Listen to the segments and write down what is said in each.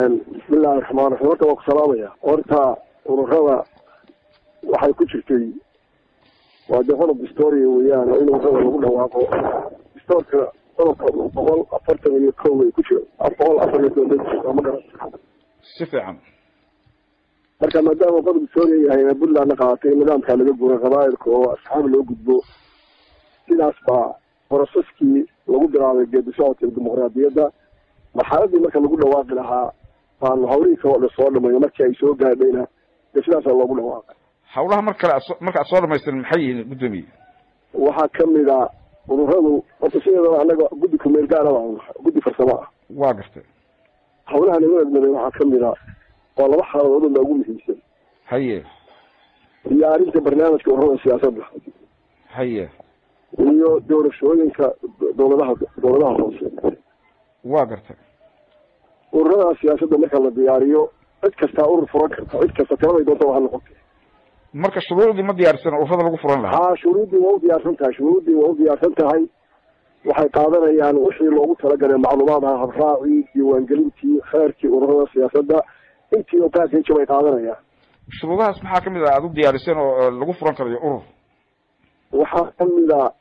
bismillahi raxmaan raxiim horta waa ku salaamaya horta ururada waxay ku jirtay waa dee qodob historia weeyaan oo in ururada lagu dhawaaqo historika qodobka boqol afartan iyo kow ay ku jiro boqol afar iyo toban ma garan si fiican marka maadaama qodob historia yahay puntlandna qaaatay nidaamkaa laga guuray qabaa'ilka oo asxaab loo gudbo sidaas baa borosaskii lagu bilaabay geedi socodka dimuqraadiyadda marxaladii marka lagu dhawaaqi lahaa baanu hawlihii kao dhan soo dhamayno markii ay soo gaadhayna dee sidaasaa loogu dhawaaqay hawlaha mar kale aso marka ad soo dhamaystirin maxay yihiin guddoomiye waxaa kamid a ururadu horta sideedaba annaga guddi kumeel gaara baan nahay guddi farsamo ah waa gartay hawlaha lagu edmaday waxaa kamid a waa laba xaaladood oo loogu muhiimsan haye diyaarinta barnaamijka ururada siyaasadda haye iyo doorashooyinka dowladaha dowladaha hoose waa gartay ururada siyaasadda marka la diyaariyo cid kastaa urur furan karta cid kasta tiraday doonta waa noqotay marka shuruucdii ma diyaarsan ururada lagu furan lahaa haa shuruuddii waa u diyaarsan tahay shuruuddii waa u diyaarsan tahay waxay qaadanayaan wixii loogu talagalay macluumaad ah habraacii diiwaangelintii kheerkii ururada siyaasadda intii oo package bay qaadanayaan shuruudahaas maxaa kamid ah aada u diyaariseen oo lagu furan karayo urur waxaa kamid a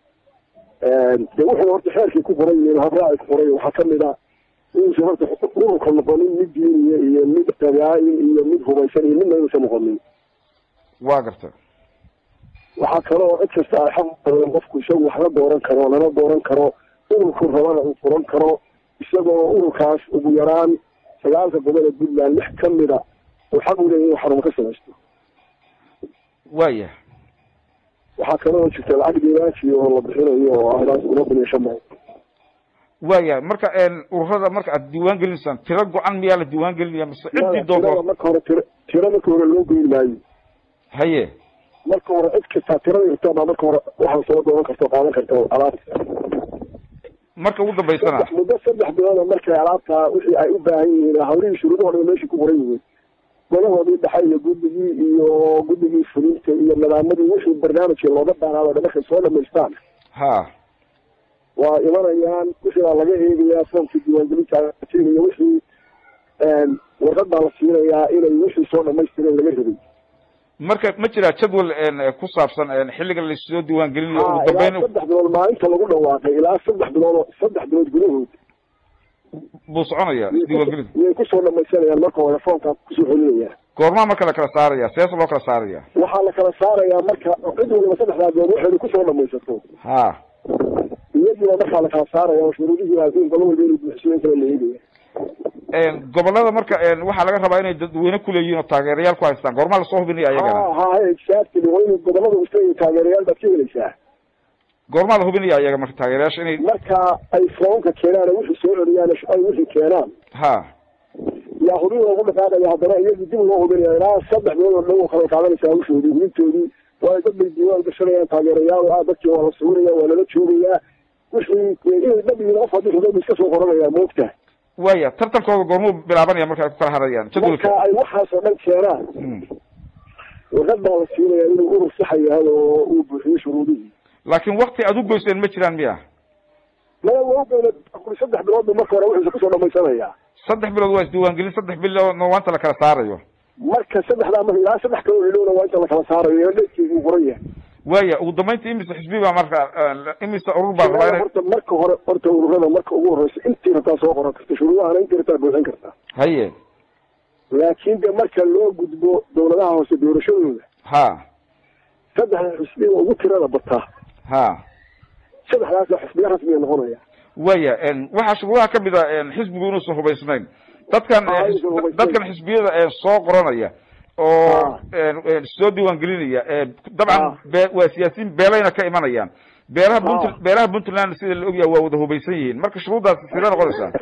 de wuxuu horta xeerkii ku qoran yihiin habraaci ku qoran waxaa kamid a inuusan horta ururka noqonin mid diiniya iyo mid qabaa'il iyo mid hubaysan iyo midna inuusan noqonin waa gartay waxaa kaloo cid kasta ay xaq qabeen qofku isagu wax la dooran karo lana dooran karo ururku rabana uu furan karo isagoo ururkaas ugu yaraan sagaalka gobol ee puntland lix kamida uu xaq u leeyahy inuu xarumo ka samaysto waaya waxaa kaloo jirta lacag diiwaanki oo la bixinayo oo ahdaas una kun iyo shan boqol waaya marka ururada marka aad diiwaan gelinaysaan tiro go-an miyaa la diiwaan gelinaya mise ciddii tirada doonto marka hore tira tira marka hore loo goyn maayo haye marka hore cid kastaa tirada irtaa baa marka hore waxaa soo dooran karta oo qaadan karta alaabta marka ugu dambaysana muddo saddex bilooda markay alaabtaa wixii ay u baahan yihiin hawlihii shuruudaho dhan meeshii ku qoran yihiin golahoodii dhexe iyo guddigii iyo guddigii fulinta iyo nadaamadii wixii barnaamijkii looga baanaado dhan markay soo dhamaystaan ha waa imanayaan wixii baa laga eegayaa foomkii diiwaangelinta iyo wixii warqad baa la siinayaa inay wixii soo dhamaystireen laga rabay marka ma jiraa jadwal ku saabsan xilliga lasoo diiwaan gelinayo ugu ilaa dambeyn saddex bilood maalinta lagu dhawaaqay ilaa saddex bilood oo saddex bilood gudahood buu soconaya isdiiwaan gelinta iyay kusoo dhamaysanayaan marka hore foomkaa kusoo celinayaan goormaa marka la kala saaraya seesa loo kala saaraya waxaa la kala saarayaa marka cid waliba saddexdaa bilood waxeedu kusoo dhamaysato ha iyadiiba markaa la kala saaraya oo shuruudihii adduun gobol walba inuu buuxsiyo in kala la eegaya gobolada marka waxaa laga rabaa inay dadweyne kuleeyihiin oo taageerayaal ku haystaan goormaa lasoo hubinaya ayagana ha ha exactly waa inuu gobolada usta iyo taageerayaal baad ka helaysaa goormaa la hubinaya ayaga marka taageerayaasha inay marka ay foomka keenaan wixii soo celiyaan ay wixii keenaan ha yaa hubin loogu dhaqaaqaya haddana iyagii dib loo hubinaya ilaa saddex bilood oo dhan oo kala qaadanaysaa hawshoodii hubintoodii waayo dad bay diiwaan gashanayaan taageerayaal oo ah dadkii waa la sawiraya waa lala joogayaa wixii inay dhab yihiin qof haddii xuduud iska soo qoranaya moogta waya tartankooda goormuu bilaabanaya marka ay ku kala hadayaan jadwalka marka ay waxaas oo dhan keenaan Mm. warqad baa la siinaya inuu urur saxa yahay oo uu buuxiyo shuruudihii laakiin wakti aad u goyseen ma jiraan miya maya waa ugeena kuli saddex bilood bu marka hore wixiisa kusoo dhamaysanayaa saddex bilood waa isdiiwaangelin saddex biloodna waa inta la kala saarayo marka saddexdaa marka ilaa saddex kaloo ilowna waa inta la kala saarayo dheedkeedu uu qoran yahay waya ugu dambeynta imise xisbi baa marka imise urur baa rabaa inay horta marka hore horta ururada marka ugu horeysa intii rabtaa soo qoran karta shuruudahana intii rabtaa buuxin kartaa haye laakiin de marka loo gudbo dowladaha hoose doorashadooda ha saddexda xisbi oo ugu tirada bataa ha saddexdaasa xisbiya rasmiga noqonaya waya waxaa shuruudaha kamid a xisbigu inuusan hubaysnayn dadkan Ah, inuusan hubaysnayn. dadkan xisbiyada soo qoranaya oo soo diiwaan gelinaya dabcan Ah. be- waa siyaasiyiin beelayna ka imanayaan beelaha punt Ah. beelaha puntland sida la ogyahay waa wada hubaysan yihiin marka shuruuddaas sila noqonaysaa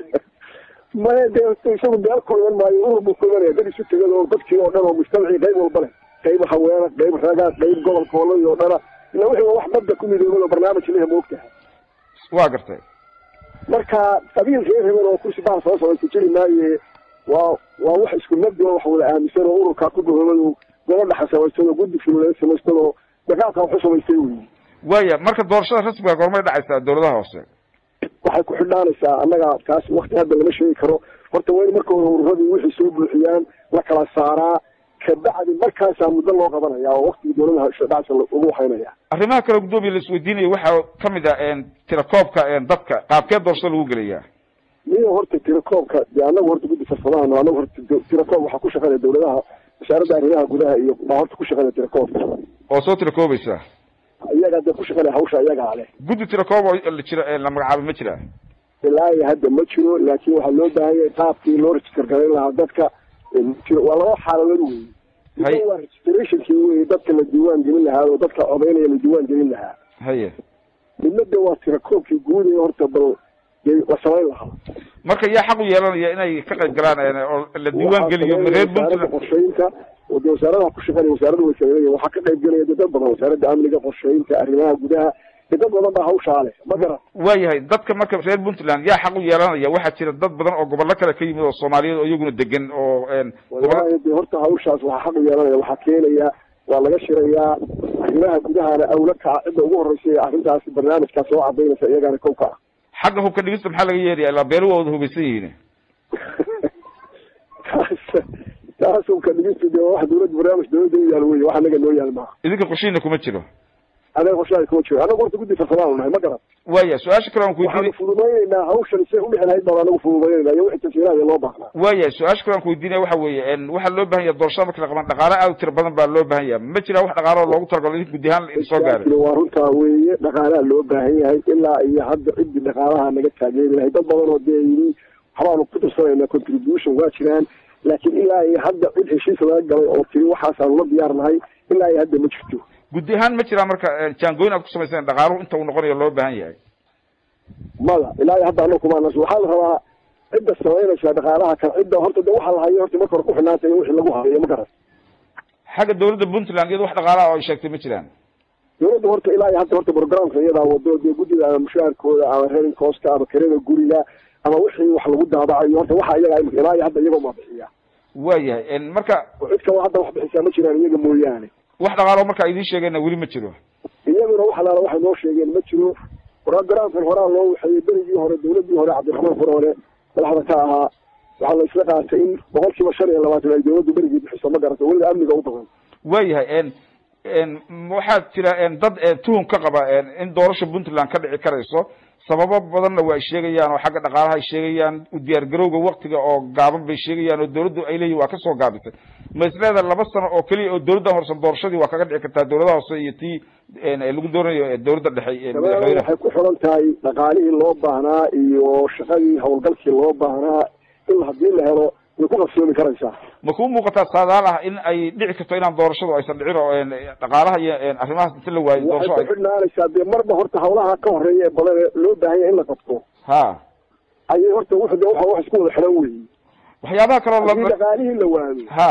maya de isagu beel ku iman maayo urur buu ku imanaya dad isu tegad oo dadkii oo dhan oo mujtamacii qayb walba leh qayb haweena qayb raga qayb gobolka hoolay oo dhana ila wixii waa wax badda ku midoobay oo barnaamij lehe moogtahay waa gartay marka qabiil reer hebel oo kursi baa soo socda ku jiri maaye waa waa wax isku mabdi oo wax wada aaminsan oo ururkaa ku gohoobay oo gabadha samaystado guddi fulileed samaystado dagaalka wax u samaystay wey waya marka doorashada rasmiga goormay dhacaysaa dowladaha hoose waxay ku xidhaanaysaa annaga taas wakti hadda lama sheegi karo horta waa in marka hore ururadii wixii soo buuxiyaan la kala saaraa kabacdi markaasaa muddo loo qabanaya oo waktigii dawladaha dhacsa ugu waxaynaya arrimaha kale guddoomiya la isweydiinaya waxaa kamid ah tirakoobka dadka qaabkee doorashada lagu gelayaa miyo horta tirakoobka de anagu horta guddi farsamahano anagu horta tirakoob waxaa ku shaqeynaya dawladaha wasaaradda arrimaha gudaha iyo baa horta ku shaqeynaya tirakoobka oo soo tirakoobaysa iyagaa dee ku shaqeynaya hawsha iyagaa leh guddi tirakoob oo la jira la magacaabay ma jira ilaa iyo hadda ma jiro laakin waxaa loo baahan yahay qaabkii loo register garayn lahaa dadka waa laba xaaladood wey Hay. waa registrationkii wey dadka la diiwaan gelin lahaa oo dadka codeynaya la diiwaan gelin lahaa haye midna de waa tirakoobkii guud ee horta bal dee la samayn lahaa marka yaa xaq u yeelanaya inay ka qayb galaan oo la diiwaan geliyo reer wasaaradda puntland qorsheynta oo de wasaaradaha ku shaqeynaya wasaaradda wasaarada waxaa ka qayb gelaya de dad badan wasaaradda amniga qorsheynta arrimaha gudaha de dad badan baa hawshaa leh ma garan waayahay dadka marka reer puntland yaa xaq u yeelanaya waxaa jira dad badan oo gobollo kale ka yimid oo soomaaliyeed oo iyaguna degan oo gobollo wallahi de horta hawshaas waxaa xaq u yeelanaya waxaa keenaya waa laga shirayaa arrimaha gudahana awla kaca cidda ugu horeysa ee arrintaasi barnaamijkaa soo cadaynaysa iyagana kow ka ah xagga hubka dhigista maxaa laga yeeraya ilaa beelu waa wada hubaysan yihiin taas taas ka dhigista de waa wax dawladda barnaamij dawladda u yaal wey wax anaga noo yaal maaha idinka qorshihiina kuma jiro anaga qorshaha kuma jiro anagu horta guddi farsamaan nahay ma garan waaya su-aasha kale aan ku waxaanu weydiinay fududaynaynaa hawshan say udhexi lahayd baan anagu fududaynayna iyo wixii tasiiraha loo baahnaa waaya su-aasha kale aan ku weydiinaya waxa weeye waxaa loo bahan yaha doorashada marka la qaban dhaqaale aad u tiro badan baa loo baahan yaha ma jira wax dhaqaale oo loogu talagalo idinka guddi ahaan idin soo gaaray waa runtaa weeye dhaqaalaha loo baahan yahay ilaa iyo hadda ciddii dhaqaalaha naga taageeri lahay dad badan oo dee yidhi waxbaanu ku tirsanayna contribution waa jiraan laakiin ilaa iyo hadda cid heshiis laga galay oo tiri waxaasaanu la diyaar nahay ilaa iyo hadda ma jirto guddi ahaan ma jiraa marka jaangooyin aad ku samayseen dhaqaaluhu inta uu noqonayo loo baahan yahay mada ilaa iyo hadda anagu kumaana waxaa la rabaa cidda samaynaysa dhaqaalaha kale cidda horta de waxaa la hayo horta marka hore ku xidhnaantay wixii lagu hayo ma garan xagga dawladda puntland iyada wax dhaqaalaha oo ay sheegtay ma jiraan dawladda horta ilaa iyo hadda horta programka iyadaa wado dee guddida ama mushaharkooda ama rerin costa ama kirada guriga ama wixii wax lagu daabacayo horta waxa iyaga imika ilaa iyo hadda iyagoo ma bixiya waayahay marka oo cid kale hadda wax bixisaa ma jiraan iyaga mooyaane wax dhaqaalo marka idiin sheegeenna weli ma jiro iyaguna wax alaala waxay noo sheegeen ma jiro programkan horaa loo waxeeyey berigii hore dawladii hore cabdiraxmaan furole madaxda ka ahaa waxaa la isla qaatay in boqol kiiba shan iyo labaatan ay dawladdu berigii bixiso ma garata weliba amniga u badan waayahay waxaa jira dad tuhum ka qaba in doorasha puntland ka dhici karayso sababo badanna waa ay sheegayaan oo xagga dhaqaalaha ay sheegayaan u diyaar garowga waktiga oo gaaban bay sheegayaan oo dawladdu ay leeyihin waa kasoo gaabisay ma isleeda laba sano oo keliya oo dawladda horsan doorashadii waa kaga dhici kartaa dawladaha hoose iyo tii lagu doonayo dawladda dhexe madaxweyne waxay ku xiran tahay dhaqaalihii loo baahnaa iyo shaqadii howlgalkii loo baahnaa in haddii la helo way ku qabsoomi karaysaa ma kuu muuqataa saadaal ah in ay dhici karto inaan doorashadu aysan dhicin oo dhaqaalaha iyo arrimahaas inta la waayo waxay doorasho ku xidhnaanaysaa dee marba horta hawlaha ka horeeya ee badan ee loo baahan yahay in la qabto ha ayay horta wuxu de waxa wax isku wada xidhan weyi waxyaabaha kaloo haddii la dhaqaalihii la waayo ha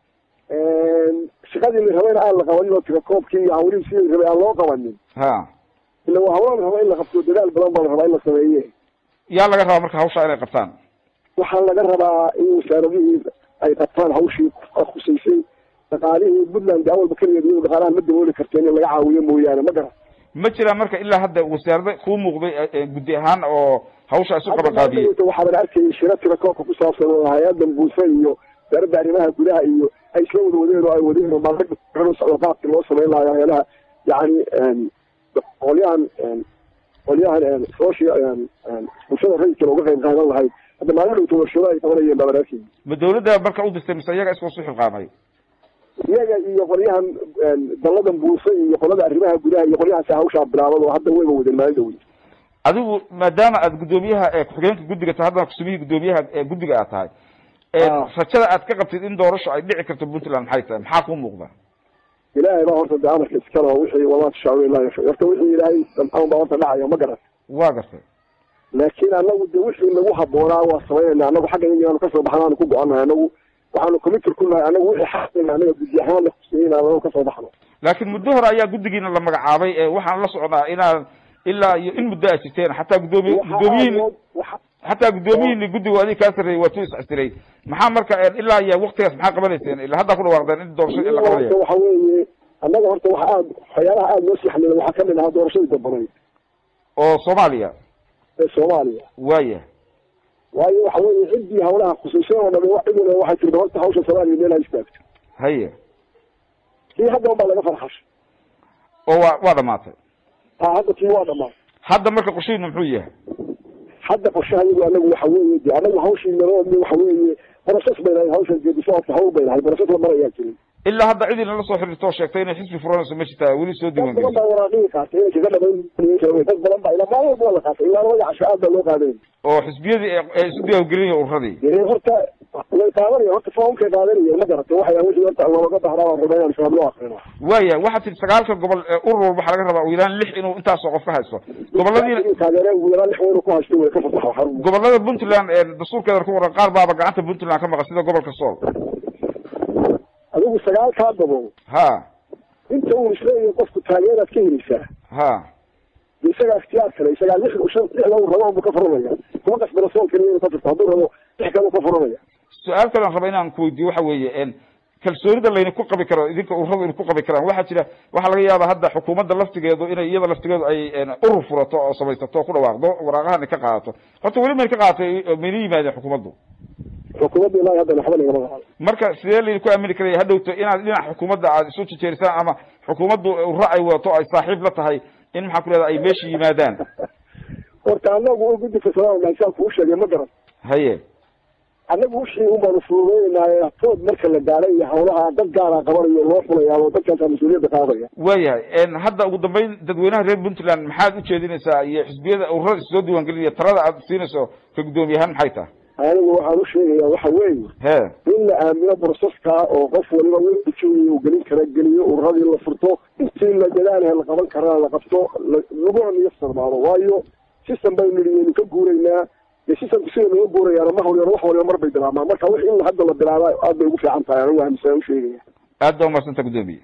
shaqadii la rabayna aan la qabanin oo tirakoobkii iyo hawlihii sidii rabay aan loo qabanin ha ila waa hawla la rabaa in la qabto dadaal badan baa la rabaa in la sameeye yaa laga rabaa marka hawshaa inay qabtaan waxaa laga rabaa in wasaaradihii ay qabtaan hawshii khusaysay dhaqaalihii puntland de awalba keligeed iyadu dhaqaalaha ma dabooli karteen in laga caawiyo mooyaane ma garan ma jiraa marka ilaa hadda wasaarada kuu muuqday guddi ahaan oo hawsha isu qaban qaadiyey waxaa la arkayay shira tirakoobka ku saabsan oo hay-adan buusa iyo wasaaradda arrimaha gudaha iyo ay isla wada wadeen oo ay wadeen oo maalin socdo qaabkii loo samayn lahayo hay-adaha yani qolyahan qolyahan social bulshada rayidka looga qayb qaadan lahayd hadda maalin dhowta warshado ay qabanayeen baa la arkayay ma dawladda marka u dirtay mise iyaga iskoo su xilqaamay iyaga iyo qolyahan dalladan buusa iyo qolada arrimaha gudaha iyo qolyahaasi hawshaa bilaabad oo hadda wayba wadeen maalin dhawey adigu maadaama aad guddoomiyaha ku-xigeenka guddiga tahay haddana kusumihii guddoomiyaha guddiga aad tahay rajada aad ka qabtid in doorasho ay dhici karto puntland maxay tahay maxaa kuu muuqda ilaahay baa horta de amarka iskale oo wixii wamaa tashaacu ilaa yasha horta wixii ilaahay damcaan baa horta dhacaya ma garan waa gartay laakiin anagu de wixii nagu haboonaa waa samaynayna anagu xagga inaanu kasoo baxno aanu ku go-annahay anagu waxaanu committer ku nahay anagu wixii xaqayna anaga guddi ahaan la kuseeyey inaan anagu kasoo baxno laakiin muddo hore ayaa guddigiina la magacaabay waxaan la socnaa inaad ilaa iyo in muddo aad jirteen xataa guddoomiye guddoomiyihin xataa guddoomiyihiini guddiga adig kaa sarreeyey waa tu iscasiray maxaa marka ilaa iyo waktigaas maxaa qabanayseen ilaa haddaa ku dhawaaqdeen in doorashada la qabanaya waxa weeye annaga horta waxa aad waxyaalaha aada noo sii xamila waxaa kamid ahaa doorashadii dambanay oo soomaaliya ee soomaaliya waaya waayo waxa weeye ciddii hawlaha khusuusiyan oo dhami cid waliba waxay tirta horta hawsha soomaaliya meel ha istaagto haye kii hadda unbaa laga farxashay oo waa waa dhamaatay ha hadda kii waa dhamaan hadda marka qorshihiinu muxuu yahay hadda qorshaha iyagu anagu waxa weeye de anagu hawshii naloo waxa weeye process bay lahayd hawshan geedi socodka hawl bay lahayd process la marayaa jirin ilaa hadda cid inala soo xiriirto oo sheegtay inay xisbi furanayso ma jirtaa weli soo dad badan diiwaangelisa baa waraaqihii qaatay inay kaga dhamayn dad badan baa ilaa maalin walba waa la qaatay ilaa labada casho aad baa loo qaaday oo xisbiyadii ay ay isu diiwaangelinaya ururadii dee horta way qaadanaya horta foomkay qaadanaya ma garatay waxay wixii horta looga bahraa waan rabaa inaan shabaab loo akrino waaya waxaa tihi sagaalka gobol ee urur walba waxaa laga rabaa ugu yaraan lix inuu intaasoo qof ka haysto gobolladii taageere ugu yaraan lix weynu ku haysto way ka fasaxa xarun gobolada puntland ee dastuurkeeda ku qoran qaar baaba gacanta puntland ka maqan sida gobolka sool adigu sagaalkaa gobol ha inta uu isleeyahay qofku taageeraad ka helaysaa ha de isagaa ikhtiyaar kale isagaa lix shan lixda uu rabo buu ka furanaya kuma qasbana sool keliya inuu ka furto hadduu rabo lix kale uu ka furanaya su-aal kale aan raba inaan kuweydiiyo waxa weeye kalsoonida layna ku qabi karo idinka ururadu ina ku qabi karaan waxaa jira waxaa laga yaaba hadda xukuumadda laftigeedu inay iyada laftigeedu ay urur furato oo samaysato o ku dhawaaqdo waraaqahana ka qaadato horta weli mayna ka qaadatay mayna yimaadeen xukuumaddu xukuumadda ilaahi hadda waxba nagama qaado marka sidee layna ku aamini karaya hadhowto inaad dhinaca xukuumadda aad isu jejeerisaan ama xukuumaddu urra ay wadato ay saaxiib la tahay in maxaa ku leedahay ay meesha yimaadaan horta anagu guddi fasalaan magsaan kuu sheegay ma garan haye annagu wixii un baanu fududeynaya tood marka la gaaray iyo hawlaha dad gaaraa qabanayo loo fulayaa oo dadkaasaa mas-uuliyadda qaadaya waayahay hadda ugu dambeyn dadweynaha reer puntland maxaad ujeedinaysaa iyo xisbiyada ururada is soo diiwaangelinaya talada aad siinayso ka guddoomiye ahaan maxay tahay anigu waxaan u sheegayaa waxa weeye he in la aamino broseska oo qof waliba wixii uu gelin kara geliyo ururadii la furto intii la dadaalaha la qaban karana la qabto laguna niyo sarmaado waayo system baynu nihi waynu ka guuraynaa dee systemku sida looga guurayaana ma hawlyaro wax waliba mar bay bilaabmaan marka wix in hadda la bilaaba aad bay ugu fiican tahay anigu aaminsan u sheegaya aad baa umadsanta guddoomiye